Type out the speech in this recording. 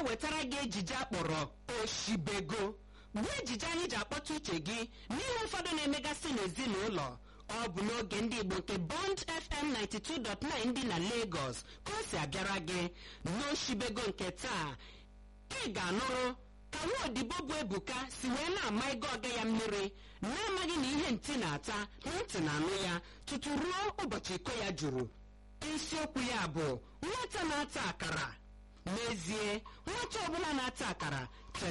na-ewetara gị ejije akpọrọ oshibego bụ ejije anyị ji akpọta uche gị n'ihe ụfọdụ na-emegasị n'ezinụlọ ọ bụ n'oge ndị igbo nke bond fm 92.9 dị na lagos ka o si abịara gị n'oshibego nke taa ị ga-anụrụ ka nwaodibo bụ ebuka si wee na-ama ego ọga ya mmiri na-amaghị na ihe ntị na-ata na ntị na-anụ ya tutu ruo ụbọchị iko ya juru isiokwu ya bụ nwata na-ata akara n'ezie nwata ọbụla na-ata akara cheta